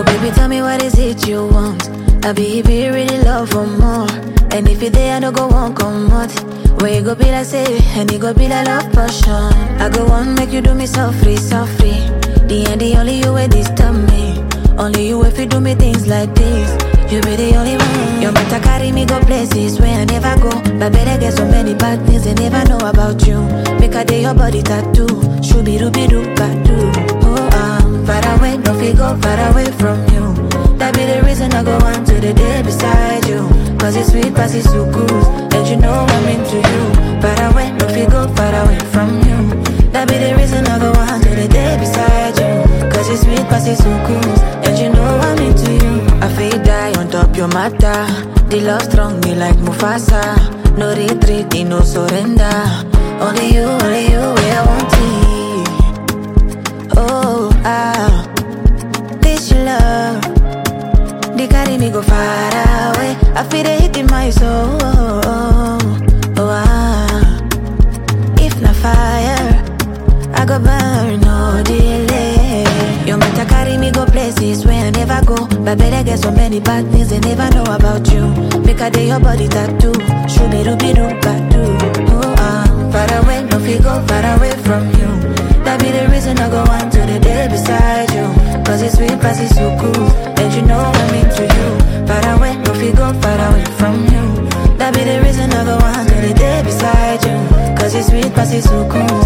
Oh baby, tell me what is it you want? I be if you really love for more. And if you there, I no go one come out. Where you go be like say, and you go be like love passion. I go on make you do me softly, softly. The end, the only you way disturb me. Only you if you do me things like this. You be the only one. You better carry me go places where I never go. But better get so many bad things they never know about you. Make a day your body tattoo. Shooby dooby doo doo. Oh, I'm far away, no fi go far away from you. That be the reason I go on to the day beside you. Cause it's sweet, past it's so good. And you know I'm into you. Far away, no fi go far away from you. That be the reason I go on to the day beside you. Cause it's sweet, past it's so good. And you know I'm into you. I feel die on top your matter. The love strong, me like Mufasa. No retreat, no surrender. Only you, only you, where I want it. Oh, ah, this your love. They carry me go far away. I feel they hit in my soul. Oh, ah, if not fire, I go burn no delay. You better carry me go places where I never go. But better get so many bad things they never know about you. Make a day your body tattoo. Shooby dooby doo doo. Oh, I'm far away, no fi go far away from you. That be the reason I go on to the day beside you. Cause it's sweet, past it's so cool. And you know I'm into you. Far away, no fi go far away from you. That be the reason I go on to the day beside you. Cause it's sweet, past it's so cool.